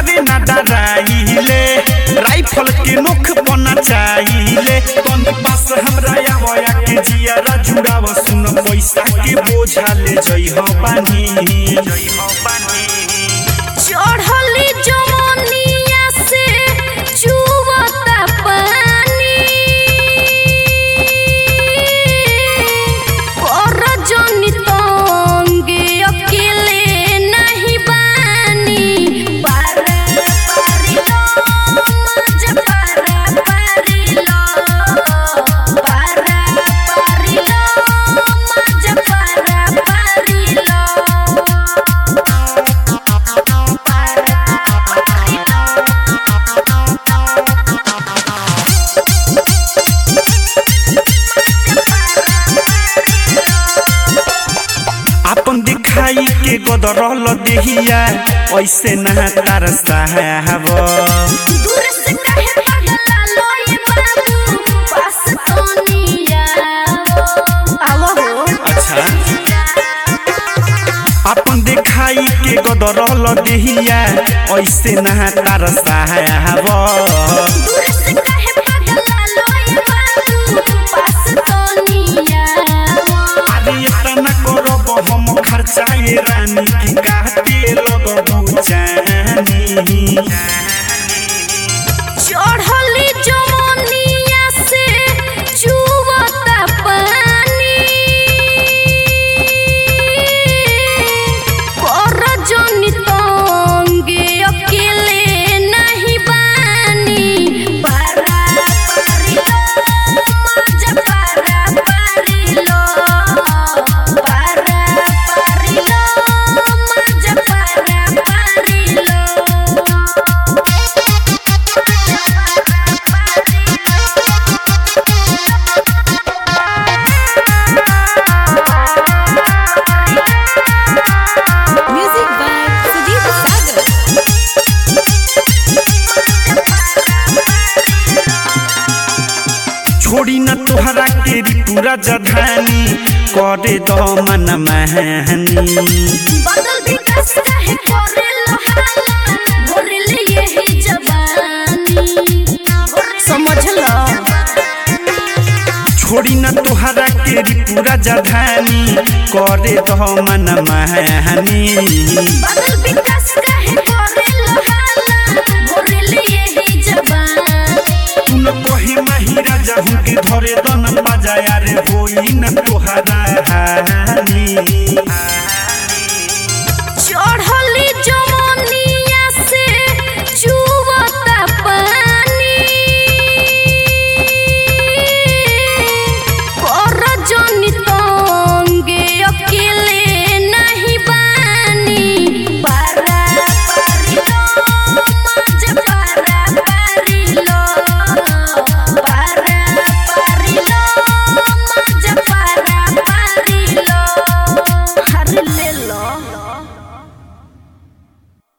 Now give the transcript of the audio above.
घरे ना डराइले राइफल के नोख बना चाहिले तनी पास हमरा आवया के जियारा जुड़ाव सुन पैसा के बोझा ले जई हो बानी जई हो बानी चढ़ली जवनिया से चुवता पानी कर जनी तंगे अकेले नहीं बानी पारा पारिलो मज पारा पारिलो पारा पारिलो मज पारा पारिलो अपन दिखाई के गदरल देहिया ऐसे ना तार साहब दूर से काहे पगला लोए बाबू पास तो निया आवो हो अच्छा अपन दिखाई के गदरल देहिया ऐसे ना तार साहब दूर से काहे पगला लोए बाबू पास तो निया अरे इतना करब हम खर्चा ये रानी की काटे लगबू जानी चढ़ली जवनिया से चुवता पानी कर जनी तंगे अकेले नहीं बानी पारा पारिलो मज पारा पारिलो पारा पारिलो मज पारा पारिलो Music by Sudhir Sagar. छोड़ी न तोहरा के पूरा जधानी करे दो मन महनी बदल विकास काहे करे लहाला भोरले यही जवानी समझ लो छोड़ी न तोहरा के पूरा जधानी करे दो मन महनी बदल विकास